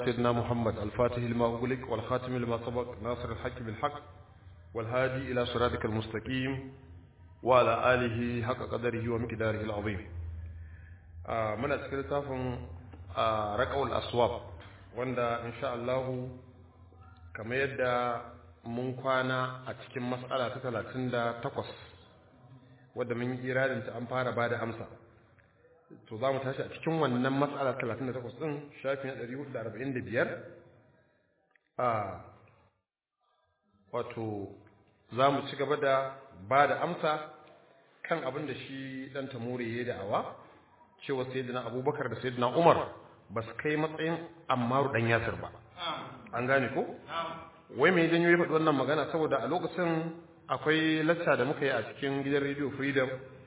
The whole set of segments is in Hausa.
سيدنا محمد الفاتح لما أغلق والخاتم لما سبق ناصر الحق بالحق والهادي إلى صراطك المستقيم وعلى آله حق قدره ومقداره العظيم آه من أسكيل تافن آه ركع الأصواب wanda insha Allah kamar yadda mun kwana a cikin matsala ta talatin da takwas wadda mun yi iradinta an fara ba da amsa to za mu tashi a cikin wannan matsala talatin da takwas ɗin shafi na ɗari hudu da arba'in da biyar a wato za mu ci gaba da ba da amsa kan abin da shi ɗan tamuri ya yi da'awa cewa sayyidina abubakar da sayyidina umar ba su kai matsayin ammaru ɗan yasir ba an gane ko wai mai janyo ya faɗi wannan magana saboda a lokacin akwai lacca da muka yi a cikin gidan radio freedom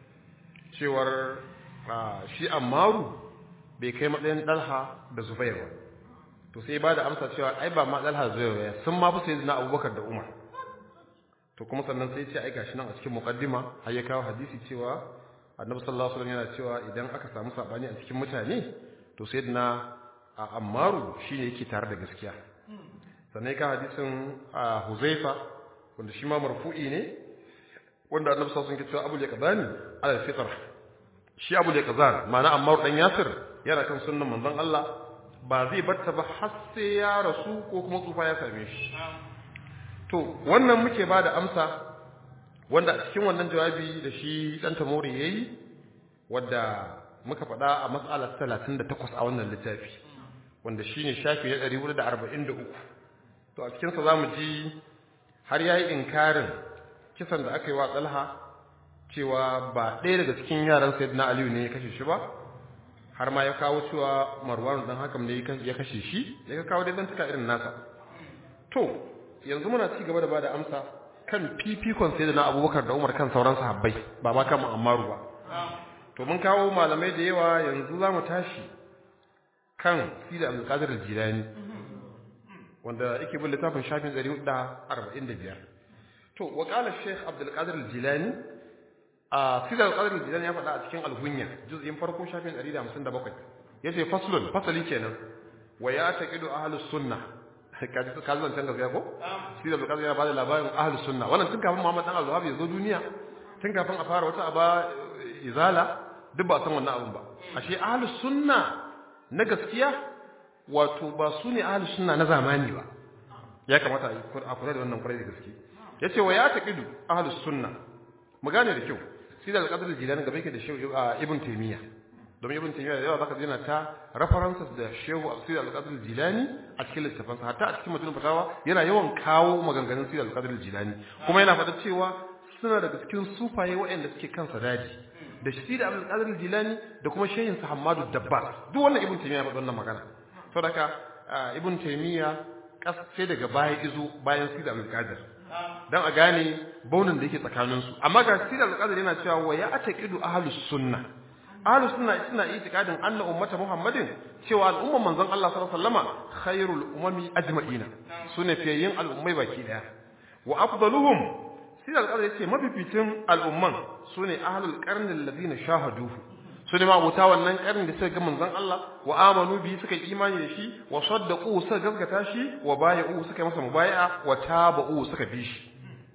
cewar shi ammaru bai kai matsayin ɗalha da zubair ba to sai ba da amsa cewa ai ba ma ɗalha zubair ba sun ma fi sai na abubakar da umar to kuma sannan sai ce aika shi nan a cikin muqaddima har ya kawo hadisi cewa annabi sallallahu alaihi wasallam yana cewa idan aka samu sabani a cikin mutane to sayyidina ammaru shine yake tare da gaskiya sannan ka hadisin huzaifa wanda shi ma marfu'i ne wanda annabi sallallahu alaihi wasallam ke cewa abul yaqdani ala fitr shi abul yaqdan ma'ana ammaru dan yasir yana kan sunnan manzon Allah ba zai batta ba har sai ya rasu ko kuma tsufa ya same shi to wannan muke ba da amsa wanda a cikin wannan jawabi da shi dan tamori yayi wadda muka faɗa a mas'alar 38 a wannan littafi wanda shine shafi na 443 to a cikin sa zamu ji har yayi inkarin kisan da aka yi wa Talha cewa ba ɗaya daga cikin yaran Sayyidina Aliyu ne ya kashe shi ba har ma ya kawo cewa Marwan dan hakam ne ya kashe shi ya kawo dai zantuka irin nasa to yanzu muna ci gaba da bada amsa kan fifikon sai da na abubakar da umar kan sauran sahabbai ba ma kan mu'ammaru ba to mun kawo malamai da yawa yanzu za mu tashi kan sida abdulkadir al-jilani wanda yake bin littafin shafin 445 to wa qala shaykh abdulkadir al-jilani a sida abdulkadir al-jilani ya faɗa a cikin al-hunya juz'in farko shafin 157 yace faslun fasali kenan wa ya taqidu ahlus sunnah kaji ka zo can gaskiya ko shi da bukatar yana bada labarin ahlus sunna wannan tun kafin Muhammad dan Al-Wahhab ya zo duniya tun kafin a fara wata aba izala duk ba san wannan abun ba ashe ahlus sunna na gaskiya wato ba su ne ahlus sunna na zamani ba ya kamata a kula da wannan kwarai da gaske yace wa ya taqidu ahlus sunna mu gane da kyau shi da al-qadr al-jilani gaba yake da shehu ibn taymiyyah domin ibn taymiya da yawa zaka ji na ta references da shehu sirr al-qadr al-jilani a cikin littafin sa hatta a cikin mutum fatawa yana yawan kawo maganganun sirr al-qadr al-jilani kuma yana faɗa cewa suna daga cikin sufaye waɗanda suke kan sadadi da shi da al-qadr al-jilani da kuma shehin sa Hammadu Dabbar duk wannan ibn taymiya ya faɗa wannan magana saboda ibn taymiya sai daga baya izo bayan sirr al-qadr dan a gane baunin da yake tsakaninsu amma ga sirr al-qadr yana cewa wa ya ataqidu ahlus sunnah ahlus sunna suna itikadin anna ummata muhammadin cewa al'umman manzon Allah sallallahu alaihi wasallama khairul umami ajma'ina sune fiyayin al'ummai baki daya wa afdaluhum sai alƙalai yace mafificin al'umman sune ahlul qarni alladhina shahaduhu sune ma abuta wannan karnin da suka ga manzon Allah wa amanu bi suka imani da shi wa saddaqu suka gaskata shi wa bay'u suka masa mubay'a wa tabu suka bi shi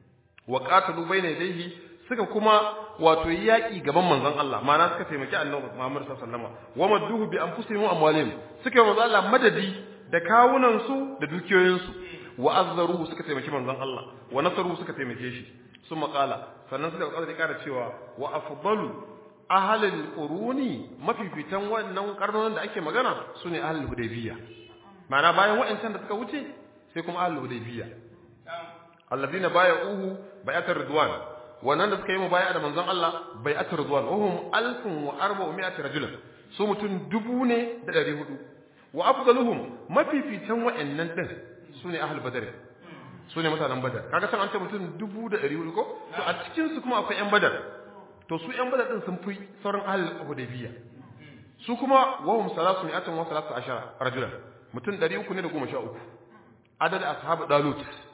wa qatalu bayna yadayhi suka kuma wato yaƙi gaban manzon Allah ma'ana suka taimaki annabi Muhammad sallallahu alaihi wasallam wa madduhu bi anfusihim wa amwalihim suka yi manzon Allah madadi da kawunan su da dukiyoyin su wa azzaru suka taimaki manzon Allah wa nasaru suka taimake shi summa qala sannan suka ƙara ƙara cewa wa afdalu ahlul quruni mafifitan wannan karnonin da ake magana sune ahlul hudaybiyya ma'ana bayan wa'ancan da suka wuce sai kuma ahlul hudaybiyya alladhina bay'uhu bay'atar ridwan wannan da suka yi mubaya da manzon Allah bai ata ridwan wahum alfun wa arba'umi'ati rajulan su mutum dubu ne da ɗari hudu wa afdaluhum mafificin wa'annan din sune ahlul badr sune mutanen badar kaga san an ce mutum dubu da ɗari hudu ko to a cikin su kuma akwai yan badar to su yan badar din sun fi sauran ahlul hudaybiyya su kuma wahum salasu mi'atan wa salatu ashara rajulan mutum ɗari uku ne da goma sha uku adad ashabu dalut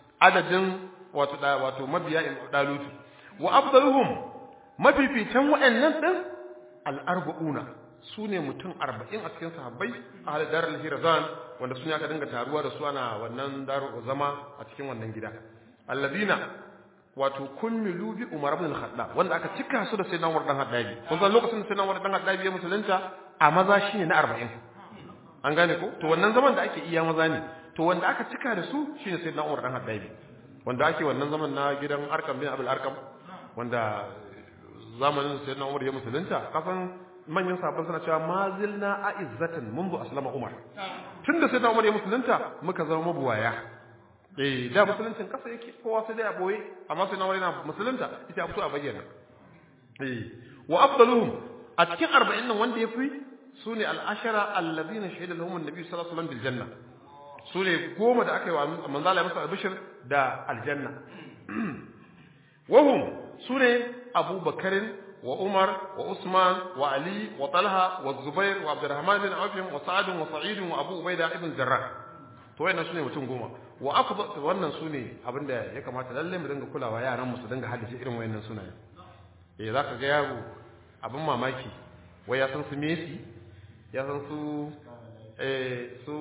adadin wato wato mabiya dalut wa afdaluhum mafificin wa'annan din al-arba'una sune mutum 40 a cikin sahabbai ahli darul hirzan wanda sun aka dinga taruwa da su ana wannan daru zama a cikin wannan gida allazina wato kulmilu bi umar ibn al-khattab wanda aka cika su da sayyidina umar dan haddabi kun san lokacin da sayyidina umar dan haddabi ya musulunta a maza shine na 40 an gane ko to wannan zaman da ake iya maza ne to wanda aka cika da su shine sayyidina umar dan haddabi wanda ake wannan zaman na gidan arkam bin abul arkam wanda zamanin sayyidina umar ya musulunta kasan manyan sabon suna cewa mazilna a izzatan mundu aslama umar tunda sayyidina umar ya musulunta muka zama mabuwaya eh da musuluncin kasa yake kowa sai dai a boye amma sai na wani na musulunta ita a fito a bayyana eh wa afdaluhum a cikin 40 nan wanda yafi sune al-ashara alladhina shahida lahum an-nabi sallallahu alaihi wasallam bil janna sune goma da aka yi wa manzo Allah masa albishir da aljanna wahum sune Abu Bakarin wa Umar wa Usman wa Ali wa Talha wa Zubair wa Abdurrahman bin Auf wa Sa'd wa Sa'id wa Abu Ubaida ibn Jarrah to wayannan sune mutum goma wa afdal wannan sune abinda ya kamata lalle mu dinga kulawa yaran mu su dinga haddace irin wayannan sunaye eh zaka ga yaro abin mamaki wai ya san su Messi ya san su eh su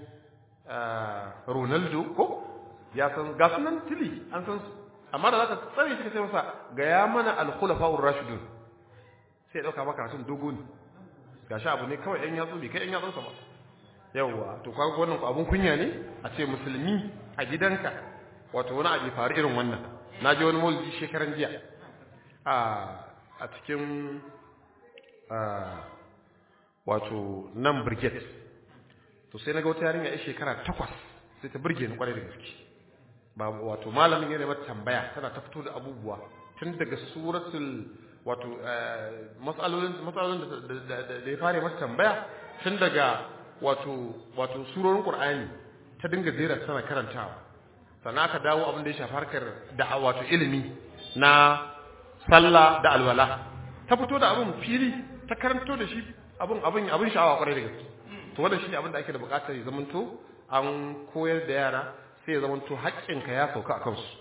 Ronaldo ko ya san ga sunan tili an san su amma da zaka tsare shi sai masa ga ya mana al-khulafa'ur rashidun sai dauka maka karatun dogo ne gashi abu ne kawai ɗan yatsu bai kai ɗan yatsun sa ba yawwa to kaga wannan ku abun kunya ne a ce musulmi a gidanka wato wani abu faru irin wannan na ji wani maulidi shekaran jiya a a cikin wato nan brigade to sai na ga wata yarinya ya shekara takwas sai ta burge ni kwarai da gaske ba wato malamin yana mata tambaya tana ta fito da abubuwa tun daga suratul wato matsalolin matsalolin da ya fara mata tambaya tun daga wato wato surorin Qur'ani ta dinga jera tana karantawa sannan aka dawo abin da ya shafi harkar da wato ilimi na sallah da alwala ta fito da abin fili ta karanto da shi abin abin abin sha'awa kwarai da gaske to wannan shine abin da ake da buƙatar ya zamanto an koyar da yara sai ya zamanto haƙƙinka ya sauka a kansu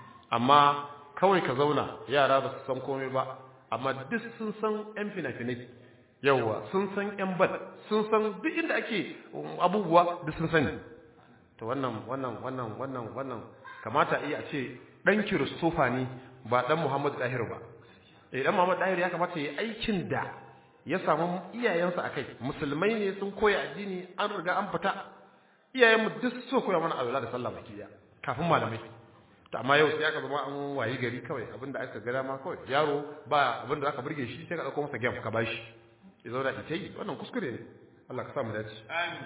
amma kawai ka zauna yara ba su san komai ba amma duk sun san yan fina-finai yawwa sun san yan bal sun san duk inda ake abubuwa duk sun sani to wannan wannan wannan wannan wannan kamata iya a ce dan kiristofa ne ba dan Muhammad Dahir ba eh dan Muhammad Dahir ya kamata yi aikin da ya samu iyayensa akai musulmai ne sun koya addini an riga an fita iyayenmu duk so koya mana alwala da sallah baki daya kafin malamai to amma yau sai aka zama an wayi gari kawai abinda aka ga dama kawai yaro ba abinda zaka burge shi sai ka dauko masa game ka bashi ya zauna ita yi wannan kuskure ne Allah ka sa mu dace amin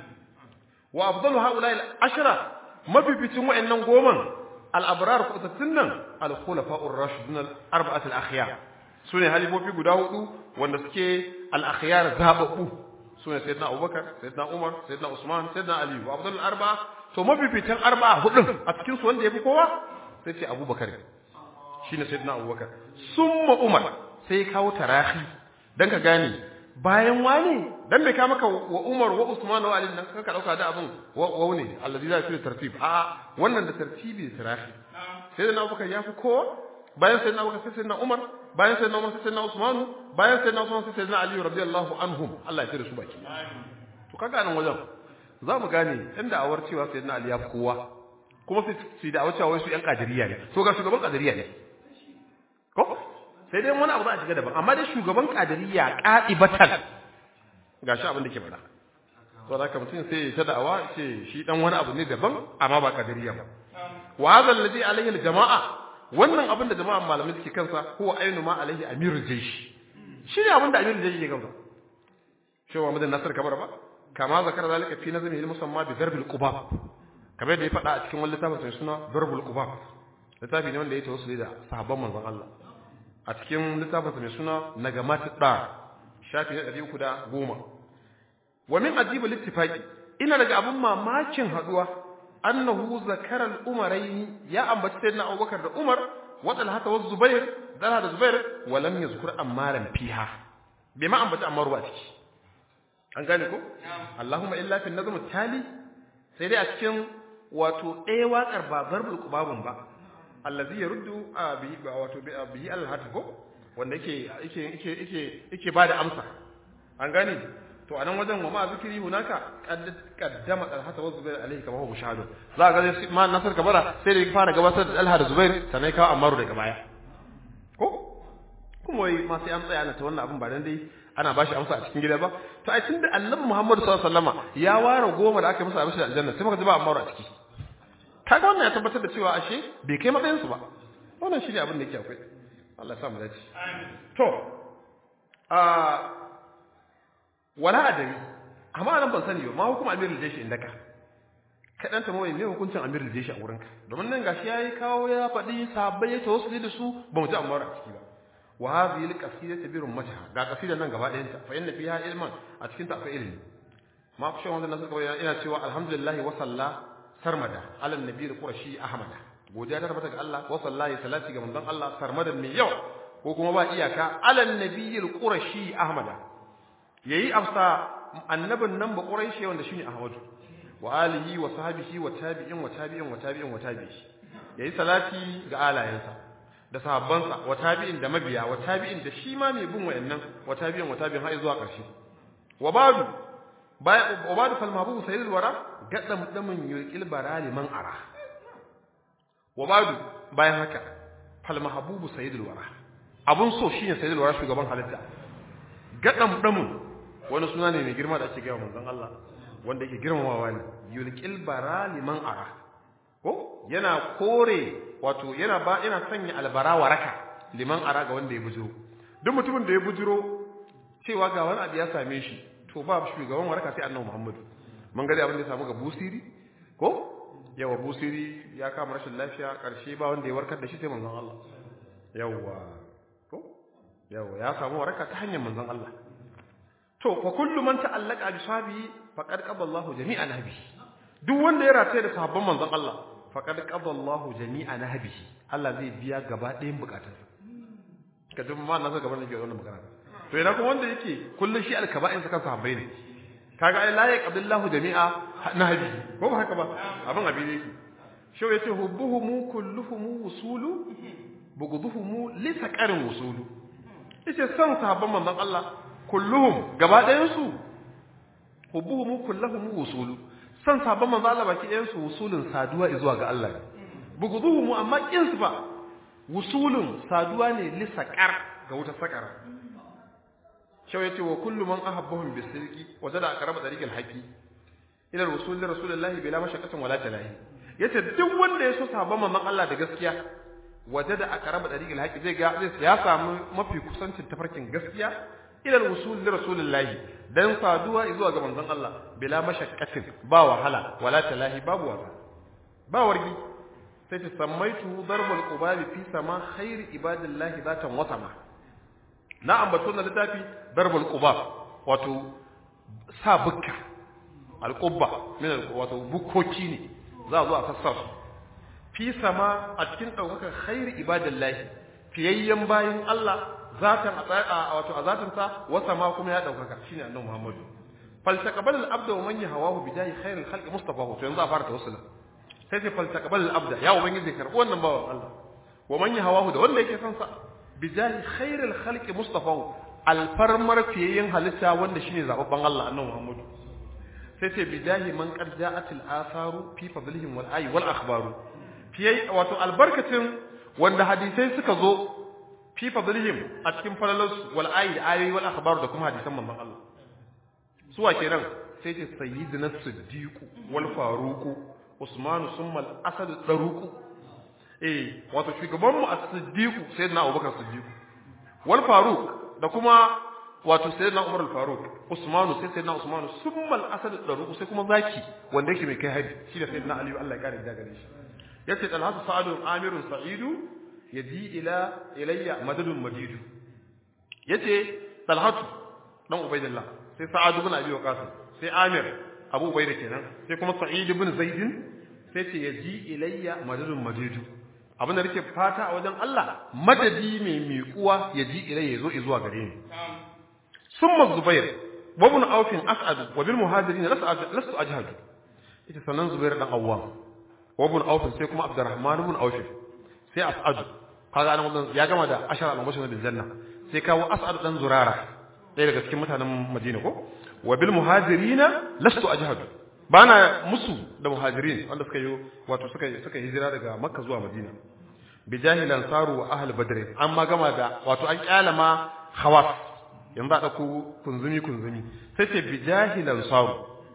wa afdalu haula al ashra mafificin wayannan goman al abrar kutattun nan al khulafa'ur rashidun al arba'at al akhyar sune halifofi guda hudu wanda suke al akhyar zababu sune sayyidina abubakar sayyidina umar sayyidina usman sayyidina ali wa afdalul arba'a to mafificin arba'a hudun a cikin su wanda yafi kowa sai ce abubakar shine sayyidina abubakar summa umar sai kawo tarahi dan ka gane bayan wani dan bai ka maka wa umar wa usman wa ali nan ka dauka da abin wa ne allazi za fi tartib a wannan da tartibi da tarahi sayyidina abubakar yafi kowa bayan sayyidina abubakar sai sayyidina umar bayan sayyidina umar sai sayyidina usman bayan sayyidina usman sai sayyidina ali radiyallahu anhum Allah ya tsare su baki to kaga nan wajen za mu gane inda awar cewa sayyidina ali ya fi kowa kuma sai su da cewa wai su yan kadiriya ne to ga shugaban kadiriya ne ko sai dai wani abu za a shiga daban amma dai shugaban kadiriya qadibatan gashi abin da ke faɗa to da haka mutum sai ya ta da'awa ce shi dan wani abu ne daban amma ba kadiriya ba wa hadha alladhi alayhi aljamaa wannan abin da jama'an malamai suke kansa huwa ainu ma alaihi amirul jaysh shi ne abin da amirul jaysh ke kansa shi wa madan nasar kabar ba kama zakar zalika fi nazmi al-musamma bi darbil qubab kamar yadda ya faɗa a cikin wani littafin sai suna darbul qubab littafi ne wanda ya tawassuli da sahabban manzon Allah a cikin littafin sa mai suna nagamat da shafi na 310 wa min ajibul ittifaqi ina daga abun mamakin haduwa annahu zakara al-umarayn ya ambaci sayyidina Abubakar da Umar wa Talha wa Zubair Talha da Zubair wa lam yazkur ammaran fiha bai ma ambaci ammar ba ciki an gane ko Allahumma illa fi nazm tali sai dai a cikin wato ɗaya waƙar ba zarbul kubabun ba allazi ya ruddu a biyi wato biyi alhatu ko wanda yake yake yake yake yake bada amsa an gane to anan wajen wa ma zikiri hunaka qaddama talhata wa zubair alaihi kama huwa mushahadu za ga sai ma nasar kabara sai da fara gabatar da talha da zubair sannan kawo ammaru daga baya ko kuma wai ma sai an tsaya ana ta wannan abin ba dan dai ana bashi amsa a cikin gida ba to ai tunda annabi muhammadu sallallahu alaihi wasallama ya ware goma da aka masa abin da aljanna sai muka ji ba ammaru a ciki kaga wannan ya tabbatar da cewa ashe bai kai matsayin su ba wannan shine abin da yake akwai Allah ya sa mu dace amin to a wala adari amma nan ban sani ba ma hukum amirul jeshi indaka ka dan tambaye me hukuncin amirul jeshi a wurinka domin nan gashi yayi kawo ya faɗi sahabbai ya tawassuli da su ba mu ji amma a ciki ba wa hadhihi alqasidatu bi rummatiha ga qasida nan gaba ɗayan ta fa inna fiha ilman a cikin ta akwai ilimi ma ku shawon nan suka ina cewa alhamdulillah wa salla sarmada ala nabiyil qurashi ahmada godiya ta tabbata ga Allah wa sallahi salati ga manzon Allah sarmadan mai yawa ko kuma ba iyaka ala nabiyil qurashi ahmada yayi amsa annabin nan ba quraishi wanda shine ahmadu wa alihi wa sahbihi wa tabi'in wa tabi'in wa tabi'in wa tabi'i yayi salati ga alayensa da sahabbansa wa tabi'in da mabiya wa tabi'in da shi ma mai bin wayannan wa tabi'in wa tabi'in har zuwa ƙarshe wa badu bayan wa badu fal mahbubu sayyidul wara gadam damin yulqil barali man ara wa badu bayan haka fal mahbubu sayyidul wara abun so shine sayyidul wara shugaban halitta gadam damin wani suna ne mai girma da ake gaya manzon Allah wanda yake girmamawa ne yulqil barali man ara ko yana kore wato yana ba yana sanya albara waraka liman ara ga wanda ya bujiro duk mutumin da ya bujiro cewa ga wani abu ya same shi to ba shugaban waraka sai annabi Muhammad mun ga abin da ya samu ga busiri ko yawa busiri ya kama rashin lafiya karshe ba wanda ya warkar da shi sai manzon Allah yawa ko yawa ya samu waraka ta hanyar manzon Allah to fa kullu man ta'allaqa bi sahabi faqad qaballahu jami'an nabi duk wanda ya rataye da sahabban manzon Allah faqad qaballahu jami'an nabi Allah zai biya gaba ɗayan bukatunsa ka ji ma na gaban da ke wannan magana to ina kuma wanda yake kullun shi alkaba'in sa kan sahabbai ne kaga ai la yaqbillahu jami'a nabi ko ba haka ba abin abi ne yake shau yace hubbuhum kulluhum wusulu bughdhuhum li saqarin wusulu yace san sahabban manzon Allah kulluhum gaba ɗayan su hubbuhum kulluhum wusulu san sabon manzo Allah baki ɗayan su wusulun saduwa zuwa ga Allah bugudhuhum amma kin su fa wusulun saduwa ne li saqar ga wuta saqara shau yace wa kullu man ahabbahum bisirqi wajada aqraba tariqil haqi ila rasul rasulullahi bila mashaqqatin wala talahi yace duk wanda ya so sabon manzon Allah da gaskiya wajada aqraba tariqil haqi zai ga zai ya samu mafi kusancin tafarkin gaskiya ila al-wusul li rasulillahi dan saduwa zuwa ga manzon Allah bila mashaqqatin ba wahala wala talahi babu wasa ba wargi sai ta sammaitu darbul qubabi fi sama khair ibadillahi zatan wasama na ambato na littafi darbul qubab wato sa bukka al-qubba min wato bukkoki ne za zo a sassar fi sama a cikin daukakar khair ibadillahi fiyayyen bayin Allah zatan a wato a zatin sa wasa ma kuma ya daukaka shine annabi Muhammadu faltaqabal al-abda wa man yahawahu bidahi khairul khalqi mustafa to yanzu a fara tawassula sai sai faltaqabal al-abda ya ubangiji karbi wannan bawan Allah wa man yahawahu da wanda yake son sa bidahi khairul khalqi mustafa alfarmar fiyayen halitta wanda shine zababban Allah annabi Muhammadu sai sai bidahi man qad ja'at al-atharu fi fadlihim wal ayi wal akhbaru fiye wato albarkatin wanda hadisai suka zo fi fadlihim a cikin falalarsu wal ayi da ayoyi wal akhbar da kuma hadisan manzon Allah suwa kenan sai ce sayyidina siddiq wal faruq usman summa al asad daruq eh wato shugaban mu as-siddiq sayyidina abubakar siddiq wal faruq da kuma wato sayyidina umar al faruq usman sai sayyidina usman summa al asad daruq sai kuma zaki wanda yake mai kai hari shi da sayyidina ali Allah ya kare da gare shi yace talhatu sa'adun amirun sa'idu yadi ila ilayya madadun madidu yace talhatu dan ubaidillah sai sa'ad ibn abi waqas sai amir abu ubaida kenan sai kuma sa'id ibn zaid sai ce yaji ilayya madadun madidu abin da nake fata a wajen Allah madadi mai miƙuwa yaji ilayya yazo zuwa gare ni summa zubair wa ibn auf as'ad wa bil muhajirin lastu ajhadu ita sanan zubair dan awwam wa ibn auf sai kuma abdurrahman ibn auf sai as'ad kaga an wannan ya gama da ashara al-mubashir bil janna sai kawo as'ad dan zurara ɗaya daga cikin mutanen madina ko wa bil muhajirina lastu ajhadu bana musu da muhajirin wanda suka yi wato suka suka hijira daga makka zuwa madina bi jahilan saru wa ahl badr amma gama da wato an kyalama khawas yanzu a dauko kunzumi kunzumi sai ce bi jahilan saru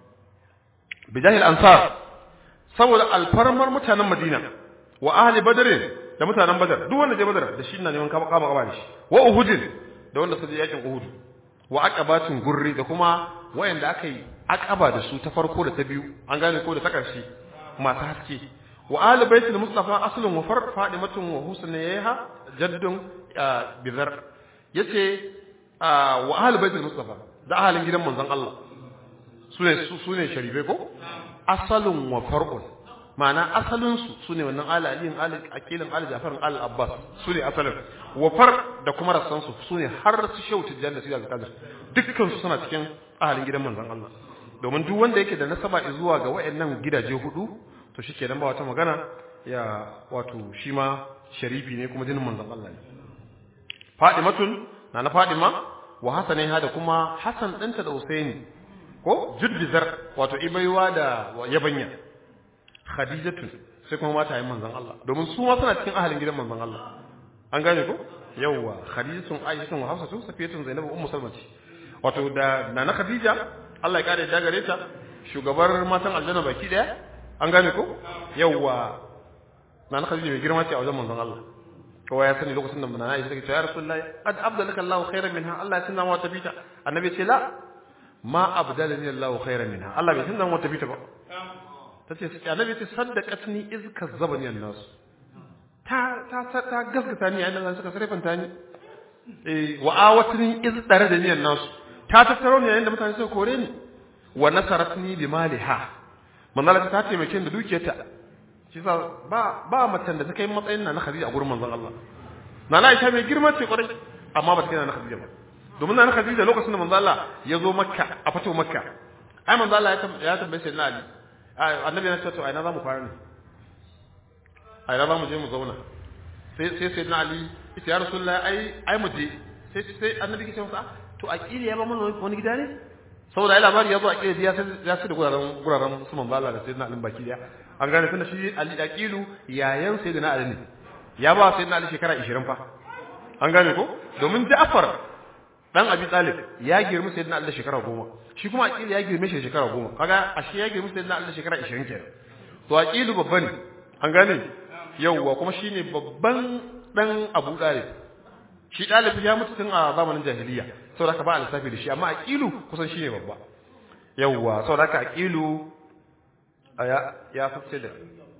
bi jahil ansar saboda alfarmar mutanen madina wa ahli badr da mutanen badar duk wanda je badar da shi ina neman kama kama kama da shi wa uhudin da wanda suka je yakin uhud wa aqabatin gurri da kuma wayanda aka yi aqaba da su ta farko da ta biyu an gane ko da ta karshe masu haske wa ahli baitul mustafa aslun wa far fadimatun wa husnayha jaddun bizar yace wa ahli baitul mustafa da ahalin gidan manzon Allah sune sune sharife ko asalun wa far'un ma'ana asalinsu su ne wannan ala aliyin ala akilin ala jafarin ala abbas su ne asalin wafar da kuma rassansu su ne har su shau tijjan da su yaga kadir dukkan su suna cikin ahalin gidan manzon Allah domin duk wanda yake da nasaba zuwa ga wayannan gidaje hudu to shi kenan ba wata magana ya wato shi ma sharifi ne kuma jinin manzon Allah ne Fadimatun na na Fadima wa Hasaniha da kuma Hassan ɗinta da Usaini ko Judbizar wato ibaiwa da yabanya khadijatu sai kuma mata yin manzon Allah domin su ma suna cikin ahalin gidan manzon Allah an gane ko yawwa khadijatun aishatun wa hafsatun safiyatun zainabu ummu salmati wato da nana khadija Allah ya kare da gare ta shugabar matan aljanna baki daya an gane ko yawwa nana khadija mai girma ce a wajen manzon Allah kowa ya sani lokacin da nana aisha take cewa ya rasulullahi qad abdalaka Allahu khairan minha Allah ya tunna mata bita annabi ce la ma abdalani Allahu khairan minha Allah bai tunna mata bita ba tace annabi ce saddaqatni iz kazzabani an-nas ta ta ta gaskata ni yayin da suka sarfanta ni eh wa awatni iz daradani an-nas ta tattaro ni yayin da mutane suka kore ni wa nasaratni bi maliha manzala ta taimake ni da dukiyarta shi sa ba ba macen da ta kai matsayin na na Khadija a gurin manzon Allah na na Aisha mai girma ce kwarai amma ba ta kai na Khadija ba domin na Khadija lokacin da manzon Allah ya zo Makka a fito Makka ai manzon Allah ya tambaye sai na Ali annabi ya ce to ai na zamu fara ne ai na zamu je mu zauna sai sai sai na Ali ita ya rasulullahi ai ai mu je sai sai annabi ke ce masa to aqili ya ba mana wani gida ne saboda ai labari ya zo aqili ya sai ya sai da guraren guraren su manzo Allah da sayyidina Ali baki daya an gane tunda shi Ali aqilu yayan sayyidina Ali ne ya ba sayyidina Ali shekara 20 fa an gane ko domin Ja'far dan Abi Talib ya girmi sayyidina Ali shekara 10 shi kuma aqili ya girme shi shekara 10 kaga ashe ya girmi sayyidina Ali shekara 20 kenan to aqilu babban an gane yauwa kuma shine babban dan Abu Talib shi dalibi ya mutu tun a zamanin jahiliya saboda ka ba lissafi da shi amma aqilu kusan shine babba yauwa saboda ka aqilu ya ya fice da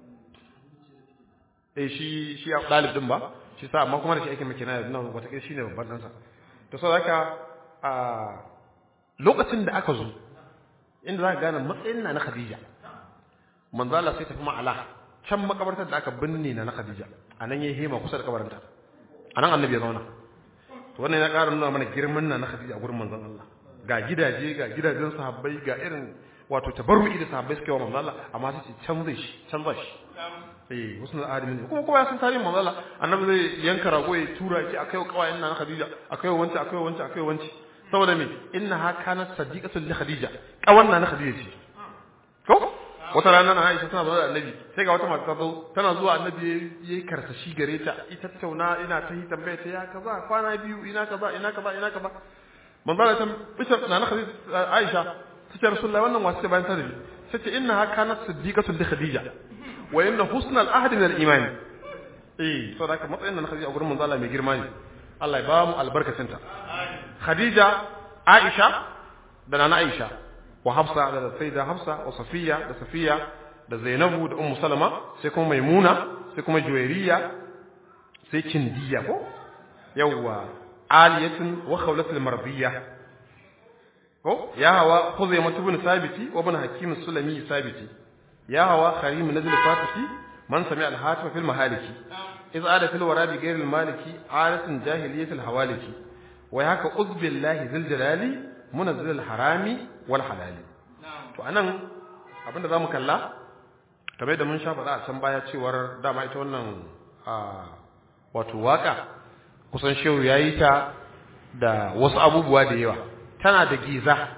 eh shi shi ya dalib din ba shi sa amma kuma da shi ake miki na nan wata kai shine babban dan sa to saboda ka a lokacin da aka zo inda za ka gane matsayin na na Khadija manzo Allah sai tafi ma'ala can makabartar da aka binne na na Khadija anan yayi hema kusa da kabarinta anan annabi ya zauna to wannan ya ƙara nuna mana girman na na Khadija a gurin manzon Allah ga gidaje ga gidajen sahabbai ga irin wato tabarru'i da sahabbai suke wa manzon Allah amma sai ce canza shi canza shi eh wasu na adamin kuma kuma ya san tarihin manzon Allah annabi zai yanka rago ya tura shi akai wa kawayen na Khadija akai wa wanci akai wa wanci akai wa wanci saboda me innaha kanat sadiqatul li Khadija kawan na Khadija ce ko wata rana na Aisha tana zuwa da Annabi sai ga wata mata ta zo tana zuwa Annabi yayi karsashi gare ta ita tattauna ina ta yi tambaya ta ya kaza kwana biyu ina kaza ina kaza ina kaza manzo Allah ta bishar na na Khadija Aisha tace Rasulullahi wannan wasu bayan ta rabi sace innaha kanat siddiqatun li Khadija wa inna husnal ahdi min al-iman eh saboda haka matsayin na Khadija a gurin manzo Allah mai girma ne Allah ya ba mu albarkacinta Khadija Aisha da Nana Aisha wa Hafsa da Sayyida Hafsa wa Safiya da Safiya da Zainabu da Ummu Salama sai kuma Maimuna sai kuma Juwairiya sai Kindiya ko yawwa Aliyatun wa Khawlatul Mardiyya ko ya hawa Khuzaimah ibn Sabiti wa ibn Hakim Sulami Sabiti ya hawa Kharim Nazil Fatisi man sami al-hatif fil mahaliki إذ عاد في الورى بغير المالكي عادة جاهلية الحوالكي ويهك أذ بالله ذي الجلال منزل الحرام والحلال to anan abinda zamu kalla kamar da mun sha faɗa a can baya cewar dama ita wannan wato waka kusan shehu yayi ta da wasu abubuwa da yawa tana da giza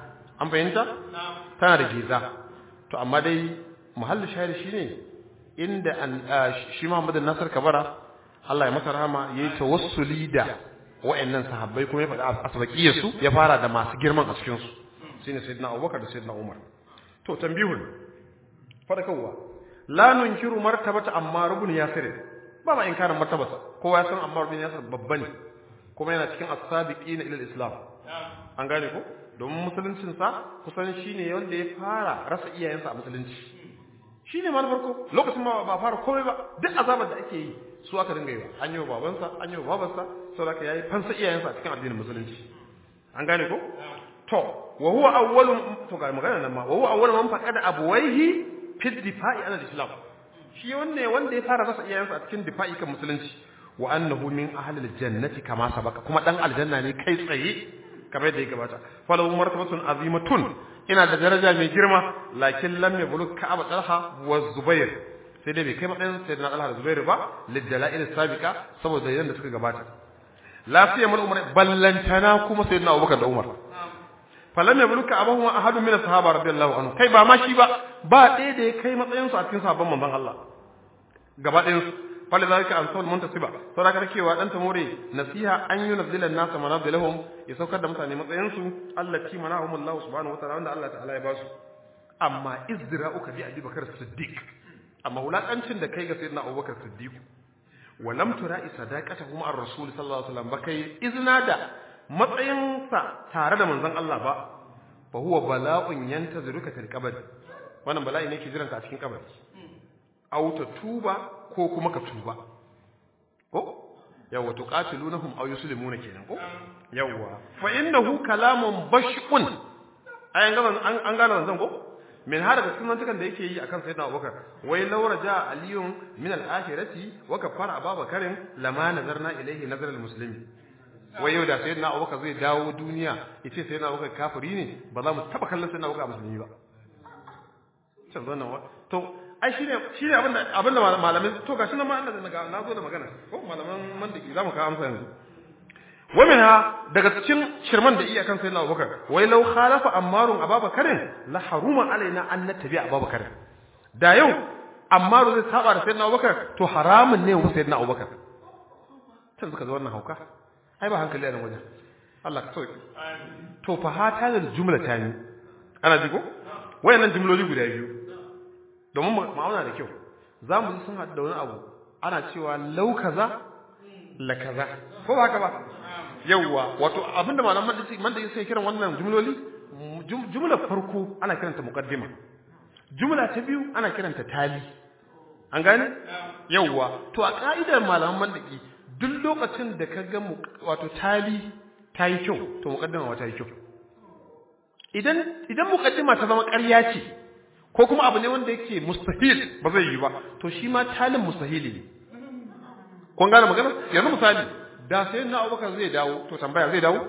an fahimta tana da geza to amma dai muhallin shahid shine inda an shi Muhammad Nasir Kabara Allah ya masa rahama yayi tawassuli da wa'annan sahabbai kuma ya faɗa asbaqiyar su ya fara da masu girman a cikin su shine sayyidina Abubakar da sayyidina Umar to tambihun farkawa la nunkiru martabata Ammar ibn Yasir ba ma inkarin martabarsa kowa ya san Ammar ibn Yasir babba ne kuma yana cikin as-sabiqina ila al-islam an gane ko domin musuluncin sa kusan shine wanda ya fara rasa iyayensa a musulunci shine ma na farko lokacin ma ba fara komai ba duk azabar da ake yi su aka dinga yi ba an yi wa babansa an yi wa babansa saboda haka yayi fansa iyayensa a cikin addinin musulunci an gane ko to wa huwa awwalu to ga magana nan ma wa huwa awwalu man faqada abwayhi fi difa'i an al-islam shi wanne wanda ya fara rasa iyayensa a cikin difa'i kan musulunci wa annahu min ahli al-jannati kama sabaka kuma dan aljanna ne kai tsaye kamar yadda ya gabata falahu martabatun azimatun ina da daraja mai girma lakin lam yablugh ka'ab talha wa zubair sai dai bai kai matsayin sayyidina talha da zubair ba lidjala'il sabiqa saboda yadda suka gabata lafiya mal umar ballantana kuma sayyidina abubakar da umar falam yablugh ka'abahu wa ahadun min as-sahaba radiyallahu anhu kai ba ma shi ba ba ɗaya da ya kai matsayin su a cikin sahabban manzon Allah gaba ɗayan su fali zalika an sawal muntasiba saboda ka cewa dan tamore nasiha an yunzila an-nas manazilahum ya saukar da mutane matsayin su allati manahum Allah subhanahu wa ta'ala wanda Allah ta'ala ya ba su amma izra'uka bi Abi Bakar Siddiq amma wulakancin da kai ga sayyidina Abubakar Siddiq wa lam tura'i sadaqatahu ma'ar rasul sallallahu alaihi wasallam bakai izna da matsayinsa tare da manzon Allah ba fa huwa bala'un yantaziruka fil qabr wannan bala'i ne ke jiranka a cikin kabari aw ta tuba ko kuma ka tuba ko yawa tuqatilunahum aw yuslimuna kenan ko yawa fa innahu kalamun bashqun ayan gaban an an gane wannan ko min har daga sunan tukan da yake yi akan sayyidina Abubakar wai laura ja aliyun min al-akhirati wa kafara ababakarin lama nazarna ilayhi nazar al-muslimi wai yau da sayyidina Abubakar zai dawo duniya yace sayyidina Abubakar kafiri ne ba za mu taba kallon sayyidina Abubakar musulmi ba can wannan to ai shine shine abinda abinda malamin to gashi nan ma Allah na na zo da magana ko malaman mandiki zamu ka amsa yanzu ومنها daga cikin shirman da iya kan sayyidina Abubakar wai law khalafa ammarun ababakarin la haruma alaina an nattabi abubakar da yau ammaru zai saba da sayyidina Abubakar to haramun ne mu sayyidina Abubakar tun suka zo wannan hauka ai ba hankali a nan wajen Allah ka sauke to fa hata da jumla ta ni ana ji ko wayannan jumloli guda biyu domin ma'auna da kyau za mu ji sun haɗu da wani abu ana cewa lau kaza la kaza ko ba haka ba yawwa wato abinda malaman da man da sai kiran wannan jumloli jumla farko ana kiranta muqaddima jumla ta biyu ana kiranta tali an gane yawwa to a ka'idar malaman mandaki duk lokacin da ka ga wato tali ta yi kyau to muqaddima ma ta yi kyau idan idan muqaddima ta zama ƙarya ce ko kuma abu ne wanda yake mustahil ba zai yi ba to shi ma talin mustahili ne kun gane magana yanzu misali da sai na abubakar zai dawo to tambaya zai dawo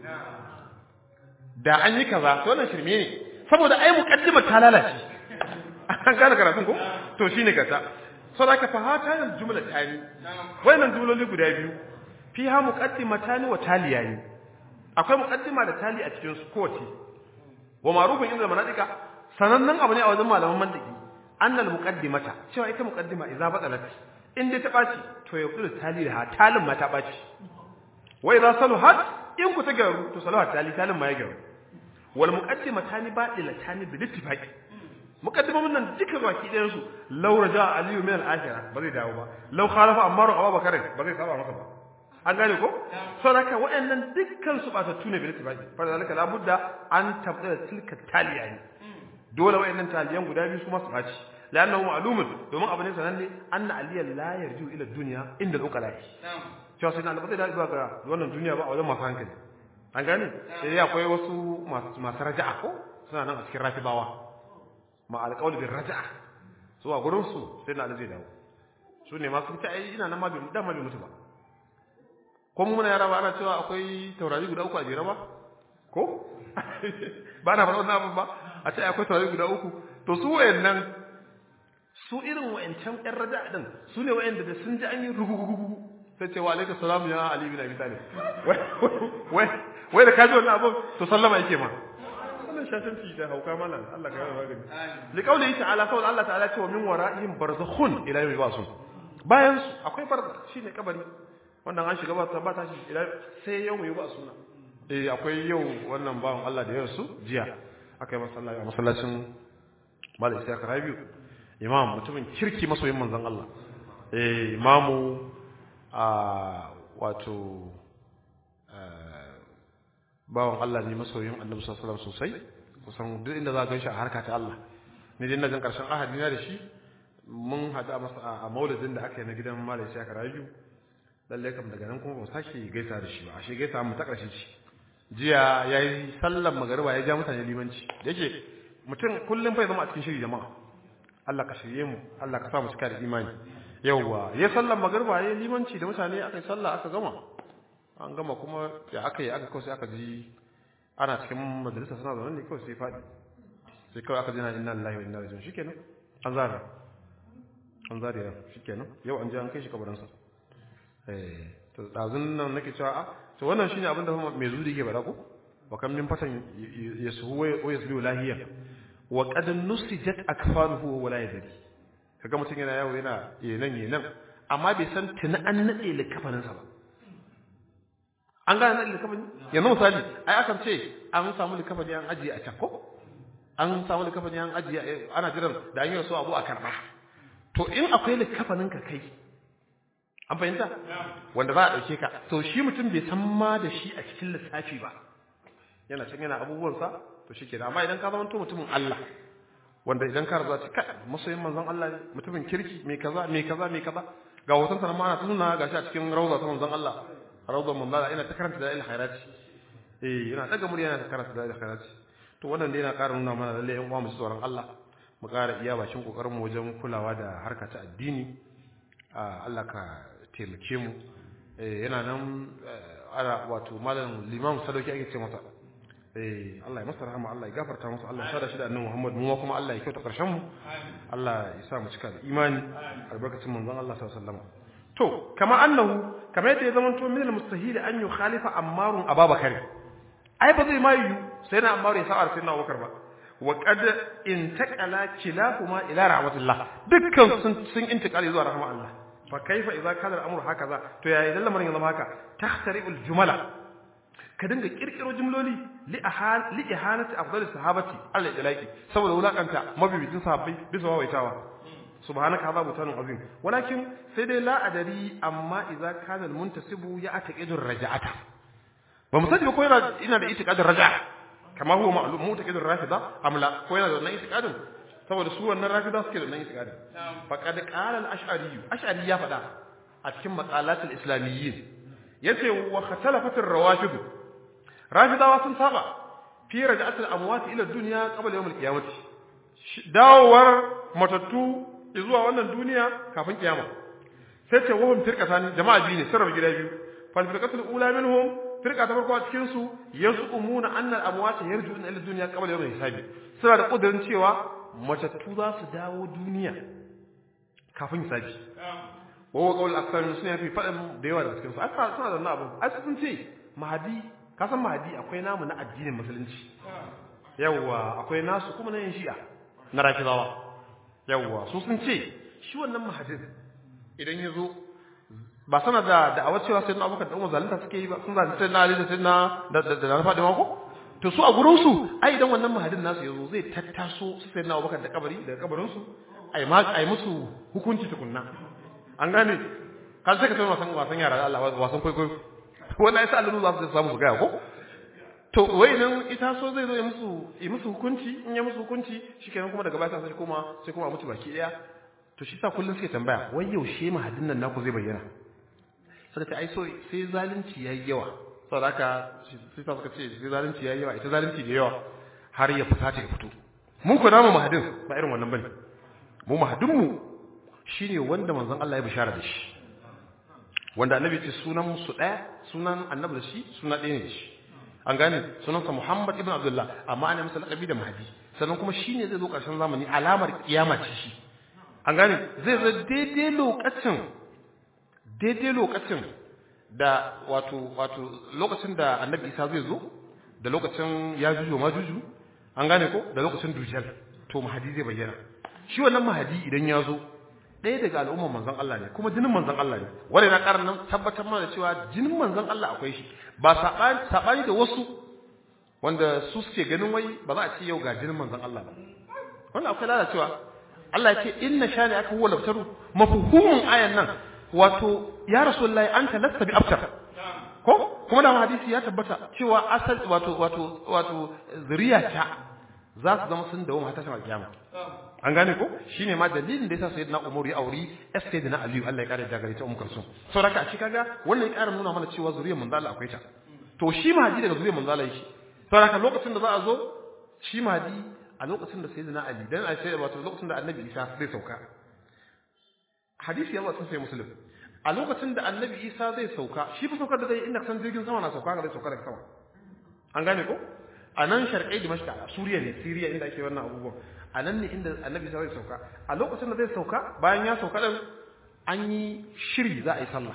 da an yi kaza to wannan shirme ne saboda ai muqaddimar ta lalace an gane karatun ko to shine kata saboda ka fahata yanzu jumla tani wannan jumloli guda biyu fiha muqaddimatani wa taliyani akwai muqaddima da tali a cikin su kowace wa ma'rufun inda manadika sanannen abu ne a wajen malaman mandiki annal muqaddimata cewa ita muqaddima idza badalat in dai ta ɓaci to ya kudu tali da talin ma ta ɓaci wai za salu hat in ku ta gyaru to salu hat tali talin ma ya gyaru wal muqaddima tani badila tani bil ittifaqi muqaddimamun nan duka baki ɗayan su law raja aliyu min al akhirah ba zai dawo ba law khalafa ammaru abubakar ba zai saba masa ba an gane ko saboda waɗannan dukkan su ba ta tune bil ittifaqi fa zalika la budda an tabdala tilka taliyani dole waɗannan taliyan guda biyu su ma su ɓaci لانه معلوم domin abu ne sananne anna aliyan la yarju ila dunya inda al-uqala cewa sai na albata da zuwa ga wannan duniya ba a wajen masu hankali an gane sai akwai wasu masu raja'a ko suna nan a cikin rafibawa ma alqawl bil raja'a so a gurin su sai na zai dawo su ne masu ta ai ina nan ma bai da ma bai mutu ba ko mu muna yara ba ana cewa akwai taurari guda uku a jere ba ko ba na faɗa wannan abin ba a ce akwai taurari guda uku to su wayannan su irin wa'ancan ƴan raja din su ne wa'anda da sun ji an yi rugugugugu sai ce wa alaikum salamu ya ali bin abi talib wai wai wai da kaji wannan abun to sallama yake ma wannan shashanci da hauka malam Allah ka yi magani li qawlihi ta'ala saboda Allah ta'ala ce wa min wara'ihim barzakhun ila yawmi ba'sun bayan su akwai barzakh shine kabari wannan an shiga ba ta ba ta shi ila sai yawmi ba'suna eh akwai yau wannan bawan Allah da yarsu jiya akai masallaci a masallacin Malam Isa Rabiu imam mutumin kirki masoyin manzon Allah eh imamu a wato bawan Allah ne masoyin Annabi sallallahu alaihi wasallam sosai kusan duk inda za ka ganshi a harka ta Allah ni dai na jin karshen ahadi na da shi mun hada masa a maulidin da aka yi na gidan Malam Isa Rabiu lalle kam daga nan kuma ba sake gaisa da shi ba ashe gaisa mu ta karshe ce jiya yayi sallar magariba ya ja mutane limanci yake mutum kullum fa ya zama a cikin shiri jama'a Allah ka shirye mu Allah ka sa mu cika da imani yawwa ya sallar magariba ya limanci da mutane aka yi sallah aka gama an gama kuma ya aka yi aka kawai sai aka ji ana cikin majalisa suna zaune ne kawai sai faɗi sai kawai aka ji na inna lillahi wa inna ilaihi raji'un shikenan an zara an zara ya shikenan yau an je an kai shi kabarinsa eh to dazun nan nake cewa a to wannan shine abin da mai zuri yake bada ko wa kam min fatan yasuhu wa yasbihu lahiya wa qad nusijat akfaruhu wa la yadri kaga mutun yana yawo yana yenan yenan amma bai san tuna an nade likafanin sa ba an ga nade likafani yanzu misali ai akan ce an samu likafani an ajiye a can ko an samu likafani an ajiye ana jiran da an yi so abu a karba to in akwai likafanin ka kai an fahimta wanda za a ɗauke ka to shi mutum bai san ma da shi a cikin lissafi ba yana can yana abubuwansa to shi kenan amma idan ka zama mutumin Allah wanda idan ka raza ce kai masoyin manzon Allah ne mutumin kirki mai kaza mai kaza mai kaza ga hoton sa ma ana tuna gashi a cikin rawza ta manzon Allah rawzan manzon Allah ina ta karanta da il khairati eh yana daga murya yana ta karanta da il khairati to wannan dai yana ƙara nuna mana lalle yan uwa mu tsoron Allah mu ƙara iya bakin kokarin mu wajen kulawa da harka ta addini Allah ka taimake mu yana nan ana wato malam limam sadauki ake ce masa eh Allah ya masa rahama Allah ya gafarta masa Allah ya sada shi da annabi Muhammad mu kuma Allah ya kyauta karshen mu Allah ya sa mu cika da imani albarkacin manzon Allah sallallahu alaihi wasallam to kama annahu kama yadda ya zamanto min al-mustahil an yukhalifa ammarun ababakar ai ba zai ma yi sai na ammaru ya sa'ar sai na abubakar ba wa qad intaqala kilahuma ila rahmatillah dukkan sun sun intiqali zuwa rahma Allah fa kaifa idza kana al-amru hakaza to ya idan lamarin ya zama haka tahtari'ul jumala ka dinga kirkiro jumloli li ahal li ihanati afdal sahabati al ilaki saboda wulakanta mabibitin sahabbai bisa wawaitawa subhanaka hadha butanun azim walakin sai dai la adari amma idza kana al muntasibu ya ataqidu raja'ata ba mu sani ba ko yana ina da itiqadin raja'a kama huwa ma'lum mutaqidur rafida amla ko yana da wannan itiqadin saboda su wannan rafida suke da wannan itiqadin faqad qala al ash'ari ash'ari ya faɗa a cikin maqalat al islamiyyin yace wa khatalafat ar rawafid rafidawa sun saba fi raja'at al amwat ila dunya qabla yawm al qiyamah dawowar matattu zuwa wannan duniya kafin kiyama sai ce wahum firqatan jama'a biyu ne sarrafa gida biyu fal firqatul ula minhum firqa ta farko a cikin su yazumuna anna al amwat yarjuuna ila dunya qabla yawm al hisabi suna da kudirin cewa matattu za su dawo duniya kafin hisabi wawa kawai aksar suna fi faɗin da yawa daga cikinsu aka suna da wannan abu ai sun ce mahadi ka san mahadi akwai namu na addinin musulunci yawwa akwai nasu kuma na yin shi'a na rafizawa yawwa su sun ce shi wannan mahadin idan ya zo ba sana da da'awar cewa sai na abokan da umar zalunta suke yi ba sun zalunta sai na ali da sai na da na faɗi mako to su a gurin su ai idan wannan mahadin nasu ya zo zai tattaso su sai na abokan da kabari daga kabarin su ai musu hukunci tukunna an gane kan sai ka tafi wasan wasan yara da Allah wasan kwaikwayo wanda ya sa Allah za su samu su gaya ko to wai idan ita so zai zo ya musu yi musu hukunci in ya musu hukunci shikenan kuma daga baya sai kuma sai kuma a mutu baki daya to shi sa kullun suke tambaya wai yaushe mahadin nan naku zai bayyana suka ce ai so sai zalunci yayi yawa saboda haka sai sa suka ce sai zalunci yayi yawa ita zalunci da yawa har ya fita ta fito mun ku namu mahadin ba irin wannan bane mu mahadin mu shine wanda manzon Allah ya bishara da shi wanda annabi ce sunan su daya sunan annabi da shi suna ɗaya ne shi an gane sunansa Muhammad ibn Abdullah amma ana masa laqabi da Mahdi sannan kuma shine zai zo ƙarshen zamani alamar kiyama ce shi an gane zai zo daidai lokacin daidai lokacin da wato wato lokacin da annabi Isa zai zo da lokacin ya juju ma juju an gane ko da lokacin dujal to mahadi zai bayyana shi wannan mahadi idan ya zo ɗaya daga al'ummar manzon Allah ne kuma jinin manzon Allah ne wanda na ƙara nan tabbatar mana cewa jinin manzon Allah akwai shi ba saɓani da wasu wanda su suke ganin wai ba za a ce yau ga jinin manzon Allah ba wannan akwai lalacewa Allah ya ce inna shani aka huwa labtaru mafhumun ayan nan wato ya rasulullahi anta lasta bi abtar ko kuma da hadisi ya tabbata cewa asal wato wato wato zuriya ta za su zama sun dawo mata shan kiyama an gane ko shine ma dalilin da yasa sayyidina Umar ya auri sayyidina Ali Allah ya kare da gare ta Ummu Kulsum saboda a cikin kaga wannan ya kara nuna mana cewa zuriyar manzo Allah akwai ta to shi mahdi daga zuriyar manzo Allah yake saboda lokacin da za a zo shi mahdi a lokacin da sayyidina Ali dan a sai wato lokacin da Annabi Isa zai sauka hadisi ya wato sai muslim a lokacin da Annabi Isa zai sauka shi fa saukar da zai inda san jirgin sama na sauka ga zai sauka daga sama an gane ko a nan sharƙai dimashq a suriya ne siriya inda ake wannan abubuwan a nan ne inda annabi zai sauka a lokacin da zai sauka bayan ya sauka din an yi shiri za a yi sallah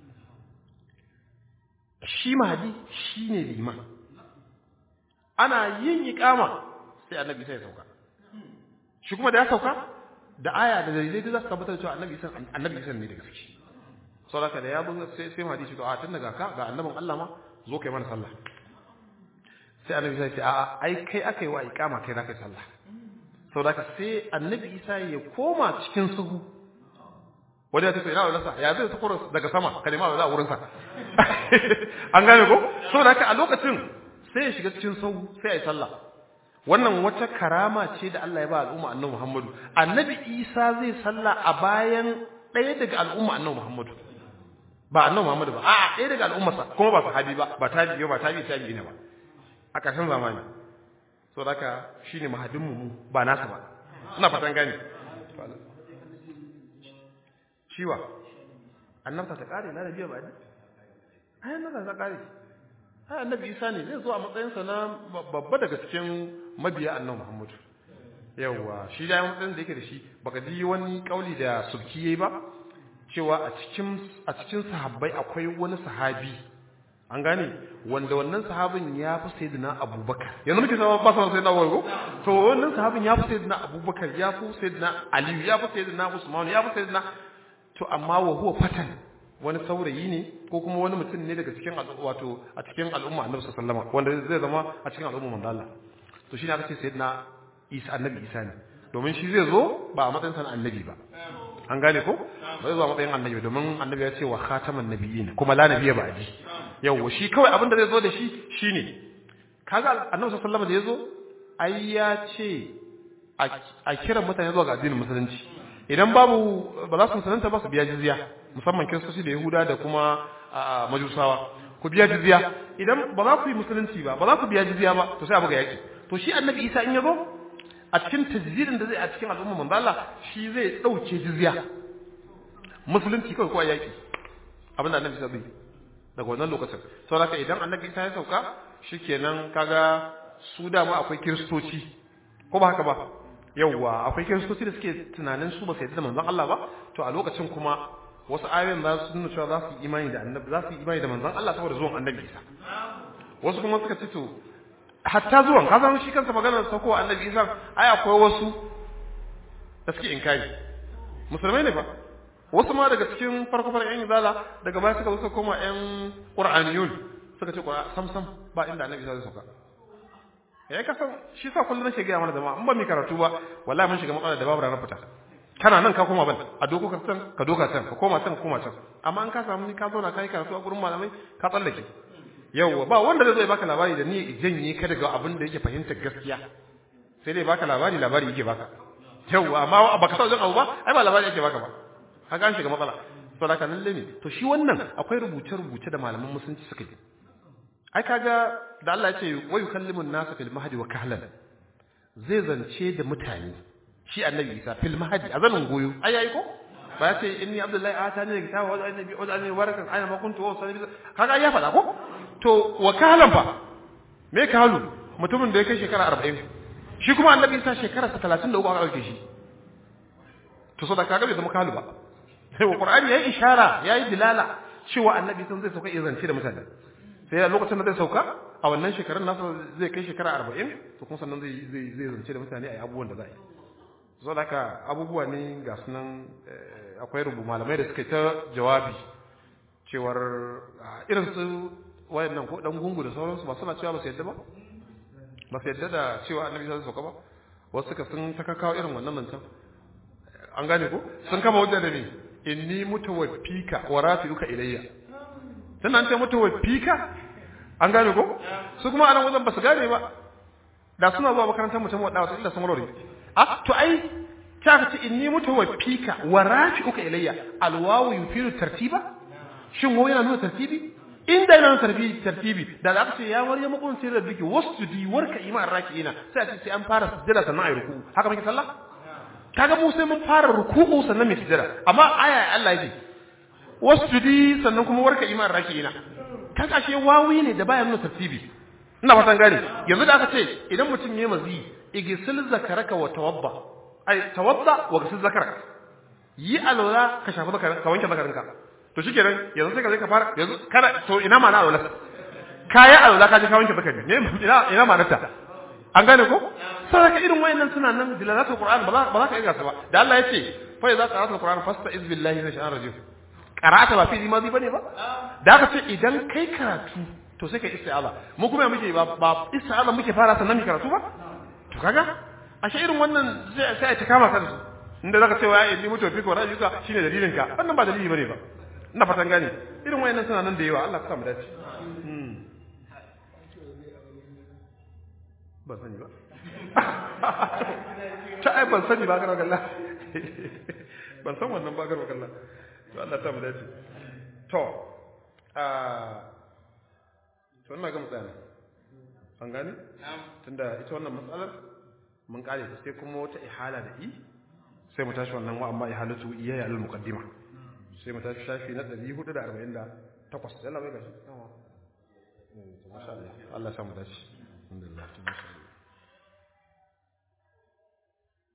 shi mahadi shi ne liman ana yin iƙama sai annabi sai ya sauka shi kuma da ya sauka da aya da dalilai da za su tabbatar cewa annabi san annabi san ne da gaske saboda da ya zo sai sai mahadi shi to a tun daga ka ga annabin Allah ma zo kai mana sallah sai annabi sai ce a'a ai kai aka yi wa iqama kai zaka yi sallah saboda ka sai annabi Isa ya koma cikin suhu wanda ya tafi ina wala ya zai tsoro daga sama kalima wala wurin sa an gane ko saboda ka a lokacin sai ya shiga cikin suhu sai ya yi sallah wannan wata karama ce da Allah ya ba al'umma annabi Muhammadu annabi Isa zai sallah a bayan ɗaya daga al'umma annabi Muhammadu ba annabi Muhammadu ba a'a ɗaya daga al'ummarsa kuma ba sahabi ba ba tabi'i ba tabi'i tabi'i ne ba a ƙarshen zamani so daga shi ne mahadinmu ba nasa ba ina fatan gani shiwa annabta ta ƙare na nabiya ba ne ai annabta ta ƙare ai annabi isa ne zai zo a matsayinsa na babba daga cikin mabiya annabi muhammadu yawwa shi da matsayin da yake da shi baka ji wani kauli da subki yayi ba cewa a cikin a cikin sahabbai akwai wani sahabi an gane wanda wannan sahabin ya fi sayyidina abubakar yanzu muke sama ba sama sayyidina abubakar to wannan sahabin ya fi sayyidina abubakar ya fi sayyidina aliyu ya fi sayyidina usman ya fi sayyidina to amma wa huwa fatan wani saurayi ne ko kuma wani mutum ne daga cikin wato a cikin al'umma annabi sallallahu alaihi wanda zai zama a cikin al'umma manzo Allah to shine aka ce sayyidina Isa annabi Isa ne domin shi zai zo ba a matsayin sa annabi ba an gane ko ba zai zo a matsayin annabi domin annabi ya ce wa khataman nabiyyin kuma la nabiyya ba'di yawa shi kawai abin da zai zo da shi shine kaga annabi sallallahu alaihi wasallam da yazo ai ya ce a kiran mutane zuwa ga addinin musulunci idan babu ba za su musulunta ba su biya jizya musamman kiristoci da yahuda da kuma majusawa ku biya jizya idan ba za ku yi musulunci ba ba za ku biya jizya ba to sai a buga yaki to shi annabi isa in ya zo a cikin tajzirin da zai a cikin al'umma manzo Allah shi zai dauke jizya musulunci kawai ko yaki abinda annabi isa zai daga wannan lokacin saboda idan annabi isa ya sauka shikenan kaga su dama akwai kiristoci ko ba haka ba yawwa akwai kiristoci da suke tunanin su ba su yadda da manzon Allah ba to a lokacin kuma wasu ayoyin za su nuna cewa za su yi imani da annabi za su yi imani da manzon Allah saboda zuwan annabi Isa wasu kuma suka ce to hatta zuwan ka san shi kansa maganar sauko annabi Isa ai akwai wasu da suke inkari musulmai ne fa wasu ma daga cikin farko farko yan izala daga baya suka suka koma yan qur'aniyun suka ce sam sam ba inda annabi Isa zai sauka ya ka san shi sa kullum nake gaya mana jama'a in ba mu karatu ba wallahi mun shiga matsala da babu ranar fita kana nan ka koma ban a doko ka can ka doka can ka koma can ka koma can amma an ka samu ni ka zauna kai karatu a gurin malamai ka tsallake yawwa ba wanda zai zo ya baka labari da ni janye ka daga abin da yake fahimtar gaskiya sai dai baka labari labari yake baka yawwa amma baka sa wajen abu ba ai ba labari yake baka ba kaga an shiga matsala to da lalle ne to shi wannan akwai rubuce rubuce da malaman musulunci suka yi ai kaga da Allah ya ce wa yukallimun nasa fil mahdi wa kahlan zai zance da mutane shi annabi Isa fil mahdi a zanin goyo ai yayi ko ba ya ce inni abdullahi atani da kitaba wa annabi wa annabi barakan aina ma kuntu wa sallallahu kaga ya faɗa ko to wa kahlan fa me kahlu mutumin da ya kai shekara 40 shi kuma annabi Isa shekara 33 aka dauke shi to so da kaga bai zama kahlu ba sai wa qur'ani yayi ishara yayi dilala cewa annabi sun zai sauka izance da mutane sai a lokacin da zai sauka a wannan shekarun nasa zai kai shekara arba'in to kuma sannan zai zai zai zance da mutane a yi abubuwan da za a yi so da haka abubuwa ne ga sunan akwai rubu malamai da suka yi ta jawabi cewar irin su wayannan ko dan gungu da sauransu ba suna cewa ba su yadda ba ba su yadda da cewa annabi sai sauka ba wasu suka sun ta kawo irin wannan mancan an gane ko sun kama hujja da ni inni mutawaffika wa rafi'uka ilayya dan an ce mutawaffika an gane ko su kuma anan wajen ba su gane ba da suna zuwa makarantar mutum wadda wata illa sun warware ah to ai ta ka ce inni mutawaffika wa rafi'uka ilayya alwawu yufiru tartiba shin wo yana nuna tartibi inda yana tartibi tartibi da aka ce ya maryamu kun sai rabbiki wasjudi warka iman raki'ina sai a ce sai an fara sujjada sannan ayi ruku haka muke sallah kaga mu sai mun fara ruku'u sannan mu sujjada amma aya Allah yake wasjudi sannan kuma warka iman raki'ina kaga ashe wawi ne da baya nuna tartibi ina fatan gane yanzu da aka ce idan mutum yayi mazi igsil zakaraka wa tawadda ai tawadda wa gsil zakaraka yi alwala ka shafa ka wanke zakarinka to shikenan yanzu sai ka je ka fara yanzu kana to ina ma na alwala kaya alwala ka je ka wanke zakari ne ina ina ma nata an gane ko sai ka irin wayannan suna nan dilalatul qur'an ba za ba za ka iya ba da Allah ya ce fa idza qara'atul qur'an fasta'iz billahi minash shaitanir rajim qara'ata ba fi mazi bane ba da aka ce idan kai karatu to sai kai isti'aza mu kuma muke ba ba isti'aza muke fara sannan mu karatu ba to kaga ashe irin wannan sai sai ta kama kansu inda zaka ce wa inni mutu fi ko rajulka shine dalilin ka wannan ba dalili bane ba ina fatan gane irin wayannan suna nan da yawa Allah ya sa mu dace ban sani ba ta ai ban sani ba garwa kalla ban san wannan ba garwa kalla to Allah ta mu dace to a to ina ga mutane an gane tunda ita wannan matsalar mun kare ta sai kuma wata ihala da i sai mu tashi wannan wa amma ihalatu iyaya al muqaddima sai mu tashi shafi na 448 yalla bai gashi Allah ya samu dace alhamdulillah